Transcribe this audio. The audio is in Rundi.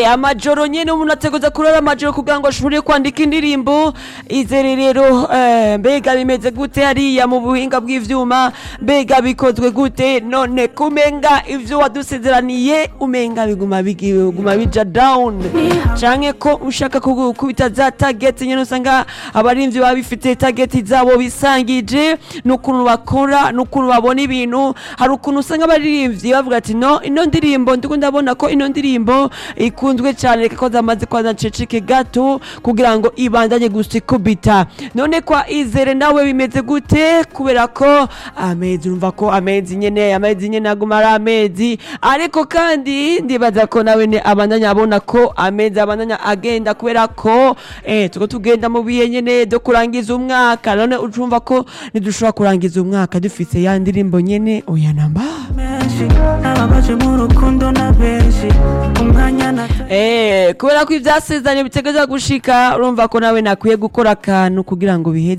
Eh, amajoro nyene umuntu ateguza kurara amajoro kugira ngo ashobore kwandika indirimbo izere rero eh, mbega bimeze gute hariya mu buhinga bw'ivyuma mbega bikozwe gute none kumenga ivyo wadusezeraniye umenga biguma bigi- biguma bija down canke ko ushaka kugu- kubita za target nyene usanga abarimvyi baba bifite target zabo bisangije n'ukuntu bakora n'ukuntu babona ibintu hari ukuntu usanga abaririmbyi bavuga ati no ino ndirimbo ndiko ndabona ko ino ndirimbo ikunzwe cyane reka ko zamaze kwaza nceceke gato kugira ngo ibandanye gusa ikubita none kwa izere nawe bimeze gute kubera ko amezi urumva ko amezi nyene amezi nyene aguma ari amezi ariko kandi ndibaza ko nawe ne abandanya abona ko amezi abandanya agenda kubera ko eh tuko tugenda mu bihe nyene do kurangiza umwaka none urumva ko ntidushobora kurangiza umwaka dufise ya ndirimbo nyene oya namba menshi n'ababaje mu rukundo na benshi umwanya na Eh, kubera ko ivyasezeranye bitegerezwa gushika urumva ko nawe nakwiye gukora akantu kugira ngo biheze